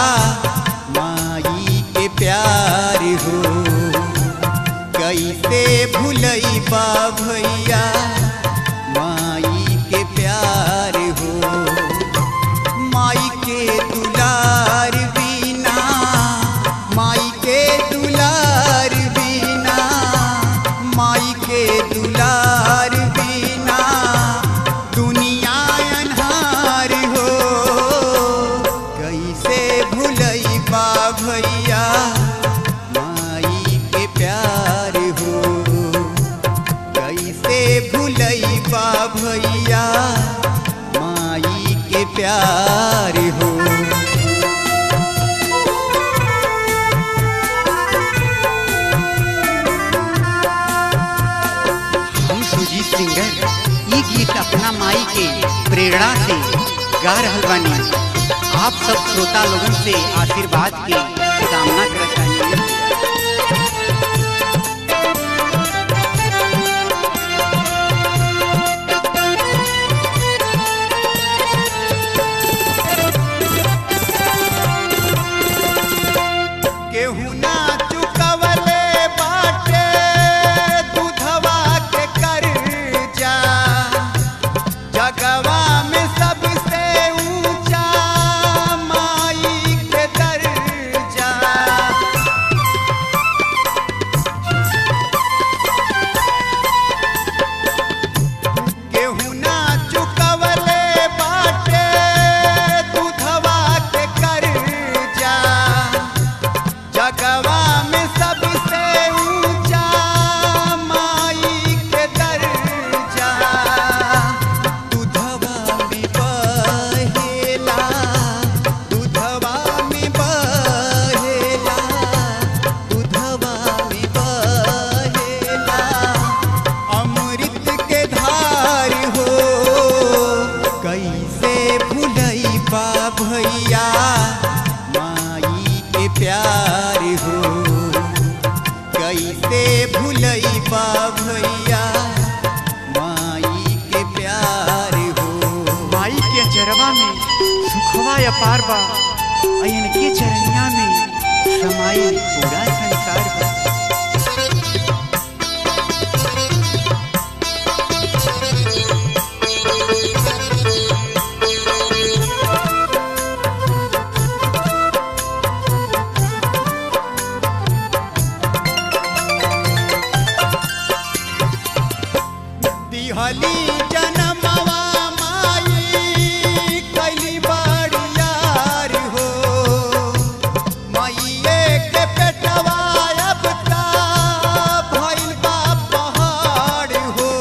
माई के प्यार हो कैसे भूलैबा भैया माई के प्यार हो माई के दुलार बिना माई के दुलार बिना माई के दुलार बिना दुनिया अन्हार हो कैसे भूलैबा भैया माई के प्यार हो कैसे भूलैबा भैया माई के प्यार हो हम सुजीत सिंगर ये गीत अपना माई के प्रेरणा से गा रहल बानी आप सब श्रोता लोगन से आशीर्वाद के कामना करत बानी केहू ना चुकवले बाटे दूधवा के कर्जा जगवा में सबसे ऊंचा माई के दर्जा केहू ना चुकवले बाटे दूधवा के कर्जा जगवा में सबसे ऊंचा माई के दर्जा दूधवा में बहेला दूधवा में बहेला दूधवा में बहेला अमृत के धार हो कैसे भूलैबा भैया माई के प्यार हो कैसे भूलैबा भैया माई के प्यार हो माई के चरवा में सुखवा अपार बा अयन के चरनिया में समाई पूरा संसार बा दिहली जनमवा माई कैली बड़ियार हो माइये के पेटवा अब ता भइल बा पहाड़ हो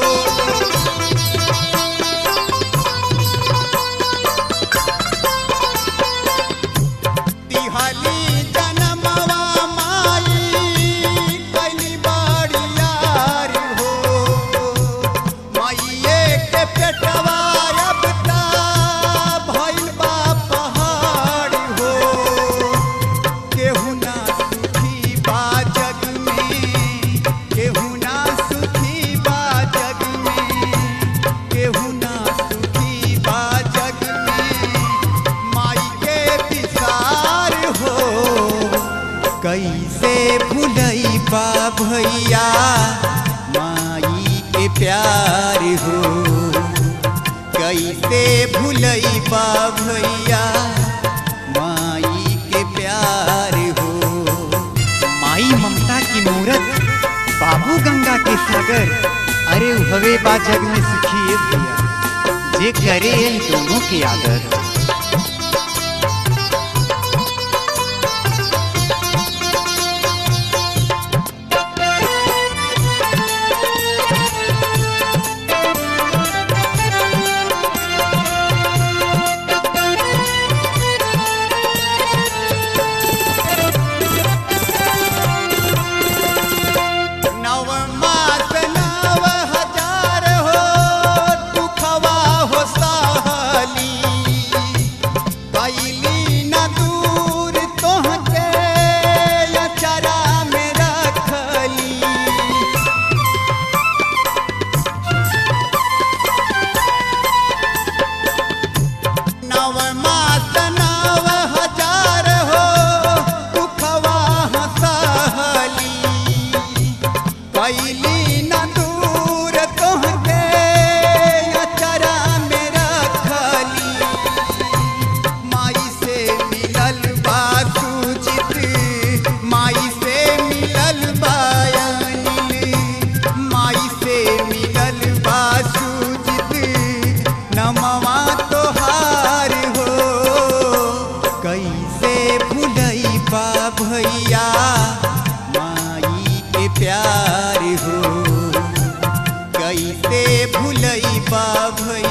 तिहाली जनमवा माई कैली बड़ियार हो माइये के पेटवा अब ता भइल बा पहाड़ हो केहू ना सुखी बा जग में केहू ना सुखी बा जग में केहू ना सुखी बा जग में माई के विसार हो कैसे भूलैबा भैया माई के प्यार हो कैसे भूलैबा भैया माई के प्यार हो माई ममता की मूरत बाबू गंगा के सागर अरे हवे बा जग में सुखी है भैया जे करे इन दोनों के आदर नव मास नव हजार हो दुखवा हो सहली बा भैया माई के प्यार हो कैसे भूलई बा भैया